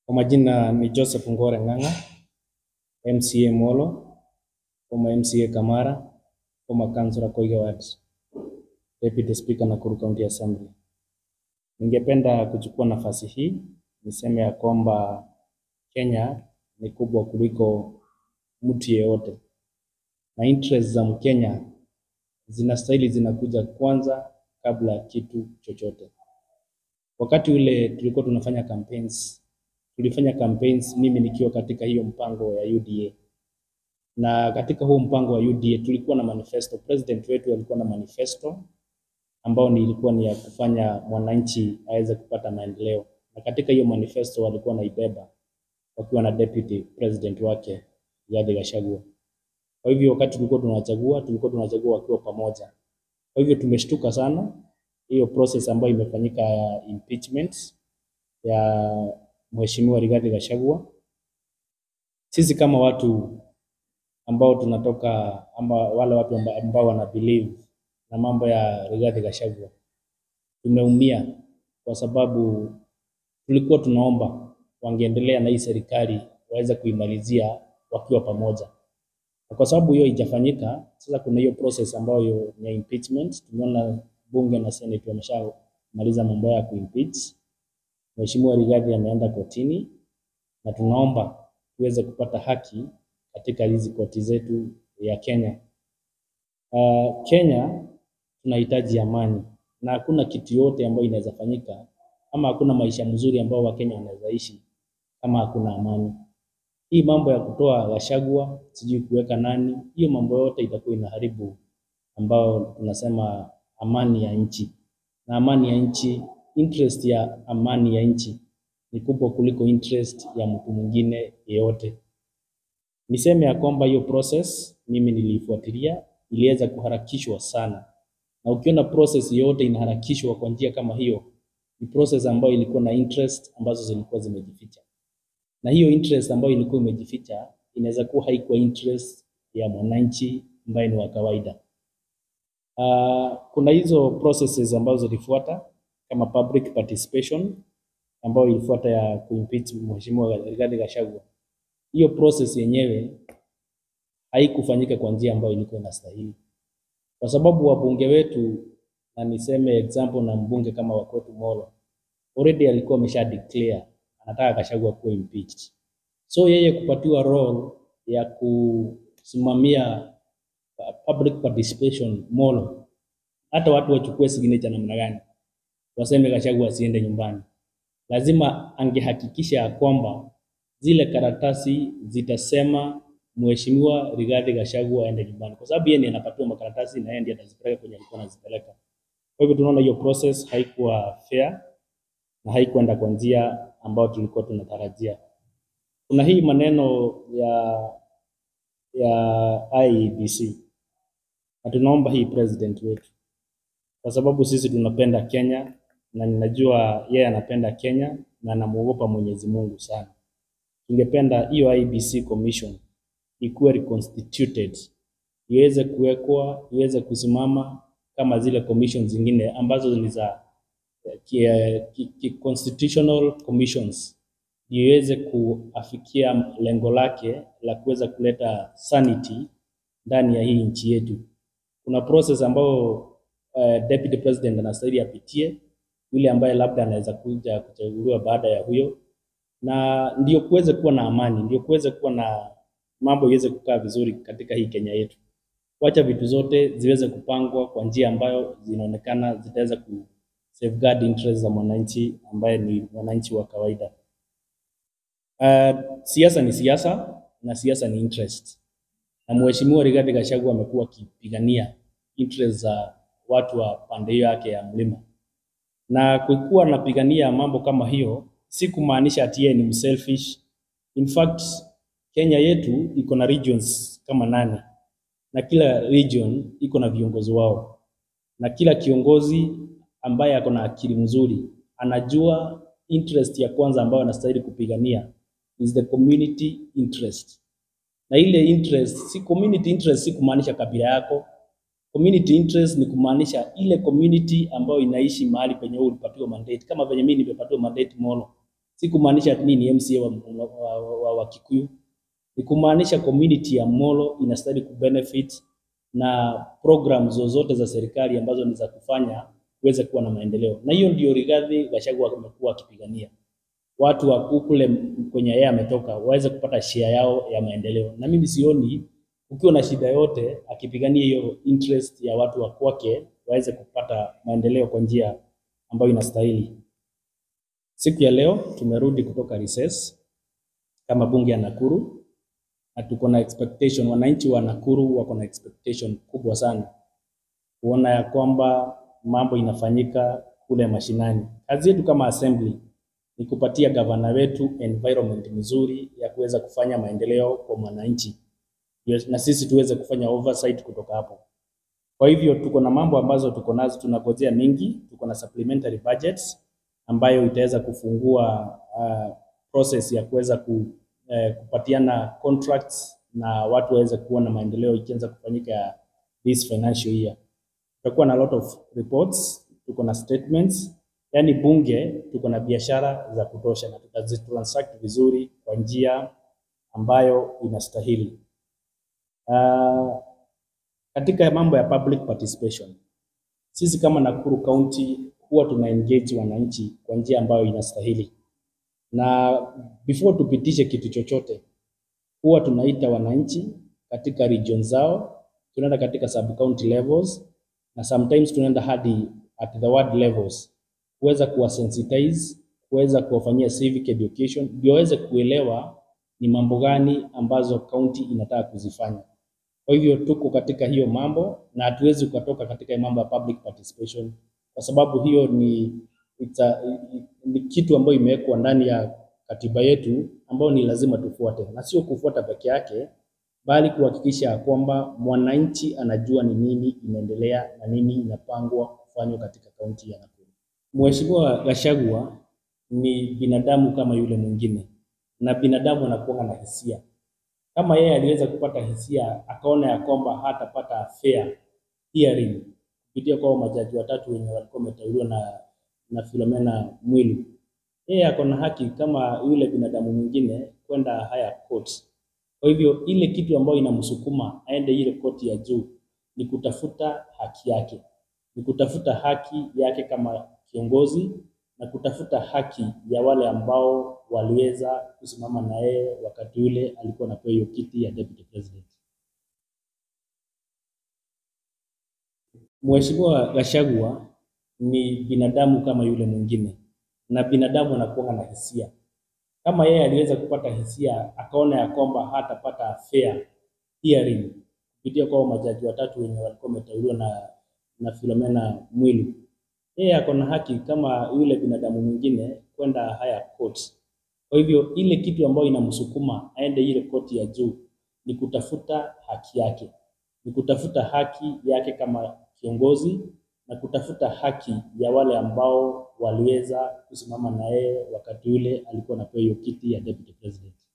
Kwa majina ni Joseph Ngore Ng'ang'a, MCA Molo, former MCA Kamara, former councillor Koiga Ward, Deputy Speaker Nakuru County Assembly. Ningependa kuchukua nafasi hii niseme ya kwamba Kenya ni kubwa kuliko mtu yeyote, na interest za Mkenya zinastahili zinakuja kwanza kabla ya kitu chochote. Wakati ule tulikuwa tunafanya campaigns, tulifanya campaigns mimi nikiwa katika hiyo mpango ya UDA, na katika huo mpango wa UDA tulikuwa na manifesto. President wetu alikuwa na manifesto ambao ni ilikuwa ni ya kufanya mwananchi aweze kupata maendeleo, na katika hiyo manifesto walikuwa naibeba wakiwa na deputy president wake Rigathi Gachagua. Kwa hivyo wakati tulikuwa tunachagua, tulikuwa tunachagua wakiwa pamoja. Kwa hivyo tumeshtuka sana hiyo process ambayo imefanyika ya impeachment ya mheshimiwa Rigathi Gachagua. Sisi kama watu ambao tunatoka ama wale watu amba- ambao wana believe na mambo ya Rigathi Gachagua tumeumia kwa sababu tulikuwa tunaomba wangeendelea na hii serikali waweze kuimalizia wakiwa pamoja, na kwa sababu hiyo haijafanyika, sasa kuna hiyo process ambayo ni ya impeachment. Tumeona bunge na senate wameshamaliza mambo ya kuimpeach mheshimiwa Rigathi, ameenda kotini na tunaomba tuweze kupata haki katika hizi koti zetu ya Kenya. Uh, Kenya tunahitaji amani na hakuna kitu yote ambayo inaweza fanyika ama hakuna maisha mzuri ambao Wakenya wanaweza ishi kama hakuna amani. Hii mambo ya kutoa Gachagua sijui kuweka nani, hiyo mambo yote itakuwa inaharibu ambao tunasema amani ya nchi, na amani ya nchi, interest ya amani ya nchi ni kubwa kuliko interest ya mtu mwingine yeyote. Niseme ya kwamba hiyo process mimi niliifuatilia, iliweza kuharakishwa sana, na ukiona process yote inaharakishwa kwa njia kama hiyo, ni process ambayo ilikuwa na interest ambazo zilikuwa zimejificha, na hiyo interest ambayo ilikuwa imejificha inaweza kuwa haikuwa interest ya mwananchi ambaye ni wa kawaida. Uh, kuna hizo processes ambazo zilifuata kama public participation ambayo ilifuata ya kuimpeach mheshimiwa Rigathi Gachagua. Hiyo process yenyewe haikufanyika kwa njia ambayo ilikuwa inastahili, kwa sababu wabunge wetu, na niseme example na mbunge kama wa kwetu Molo, already alikuwa amesha declare anataka Gachagua kuwa impeached. So yeye kupatiwa role ya kusimamia uh, public participation Molo, hata watu wachukue signature namna gani, waseme Gachagua asiende nyumbani, lazima angehakikisha ya kwamba zile karatasi zitasema mheshimiwa Rigathi Gachagua aende nyumbani, kwa sababu yeye ndiye anapatiwa makaratasi na yeye ndiye atazipeleka kwenye alikuwa anazipeleka. Kwa hivyo tunaona hiyo process haikuwa fair na haikuenda kwa njia ambayo tulikuwa tunatarajia. Kuna hii maneno ya ya IEBC na tunaomba hii president wetu, kwa sababu sisi tunapenda Kenya na ninajua yeye anapenda Kenya na anamuogopa Mwenyezi Mungu sana. Tungependa hiyo IEBC commission ikuwe reconstituted, iweze kuwekwa, iweze kusimama kama zile commission zingine ambazo ni za ki, ki, ki constitutional commissions, ndio iweze kuafikia lengo lake la kuweza kuleta sanity ndani ya hii nchi yetu. Kuna process ambayo uh, deputy president anastahili apitie, yule ambaye labda anaweza kuja kuchaguliwa baada ya huyo, na ndio kuweze kuwa na amani, ndio kuweze kuwa na mambo iweze kukaa vizuri katika hii Kenya yetu. Wacha vitu zote ziweze kupangwa kwa njia ambayo zinaonekana zitaweza ku safeguard interest za mwananchi ambaye ni mwananchi wa kawaida. Uh, siasa ni siasa na siasa ni interest, na mheshimiwa Rigathi Gachagua amekuwa akipigania interest za watu wa pande hiyo yake ya mlima, na kukuwa anapigania mambo kama hiyo si kumaanisha ati yeye ni mselfish. In fact, Kenya yetu iko na regions kama nane na kila region iko na viongozi wao, na kila kiongozi ambaye ako na akili mzuri anajua interest ya kwanza ambayo anastahili kupigania is the community interest, na ile interest si community interest, si kumaanisha kabila yako. Community interest ni kumaanisha ile community ambayo inaishi mahali penye wewe ulipatiwa mandate, kama venye mimi nimepatiwa mandate Molo. Si kumaanisha ati mimi ni MCA wa, wa, wa, wa, wa Kikuyu, ni kumaanisha community ya Molo inastahili kubenefit na program zozote za serikali ambazo ni za kufanya kuweze kuwa na maendeleo, na hiyo ndio Rigathi Gachagua amekuwa akipigania watu wa kule kwenye yeye ametoka waweze kupata share yao ya maendeleo, na mimi sioni ukiwa na shida yote akipigania hiyo interest ya watu wa kwake waweze kupata maendeleo kwa njia ambayo inastahili. Siku ya leo tumerudi kutoka recess kama bunge ya Nakuru na tuko na expectation, wananchi wa Nakuru wako na expectation kubwa sana kuona ya kwamba mambo inafanyika kule mashinani. Kazi yetu kama assembly ni kupatia gavana wetu environment mzuri ya kuweza kufanya maendeleo kwa mwananchi, Yes, na sisi tuweze kufanya oversight kutoka hapo. Kwa hivyo tuko na mambo ambazo tuko nazo, tunagojea mingi. Tuko na supplementary budgets ambayo itaweza kufungua uh, process ya kuweza ku, eh, kupatiana contracts na watu waweze kuona maendeleo ikianza kufanyika this financial year. Tutakuwa na lot of reports, tuko na statements, yani bunge tuko na biashara za kutosha na tutazitransact vizuri kwa njia ambayo inastahili. Uh, katika mambo ya public participation, sisi kama Nakuru County huwa tuna engage wananchi kwa njia ambayo inastahili, na before tupitishe kitu chochote, huwa tunaita wananchi katika region zao, tunaenda katika sub county levels na sometimes tunaenda hadi at the ward levels kuweza kuwasensitize, kuweza kuwafanyia civic education ndio waweze kuelewa ni mambo gani ambazo county inataka kuzifanya. Kwa hivyo tuko katika hiyo mambo na hatuwezi ukatoka katika hiyo mambo ya public participation kwa sababu hiyo ni, it's a, ni kitu ambayo imewekwa ndani ya katiba yetu ambayo ni lazima tufuate, na sio kufuata peke yake, bali kuhakikisha kwamba mwananchi anajua ni nini inaendelea na nini inapangwa kufanywa katika kaunti ya Nakuru. Mheshimiwa Gachagua ni binadamu kama yule mwingine, na binadamu anakuwa na hisia kama yeye aliweza kupata hisia akaona ya kwamba hatapata fair hearing kupitia kwa majaji watatu wenye walikuwa wameteuliwa na, na Philomena Mwilu, yeye ako na haki kama yule binadamu mwingine kwenda higher court. Kwa hivyo ile kitu ambayo inamsukuma aende ile koti ya juu ni kutafuta haki yake, ni kutafuta haki yake kama kiongozi na kutafuta haki ya wale ambao waliweza kusimama na yeye wakati ule alikuwa anapewa hiyo kiti ya deputy president. Mheshimiwa Gachagua ni binadamu kama yule mwingine, na binadamu anakuwa na hisia. Kama yeye aliweza kupata hisia akaona ya kwamba hatapata fair hearing kupitia kwa majaji watatu wenye walikuwa wameteuliwa na, na Philomena Mwilu, yeye ako na haki kama yule binadamu mwingine kwenda higher court. Kwa hivyo ile kitu ambayo inamsukuma aende ile koti ya juu ni kutafuta haki yake, ni kutafuta haki yake kama kiongozi na kutafuta haki ya wale ambao waliweza kusimama na yeye wakati ule alikuwa anapewa hiyo kiti ya deputy president.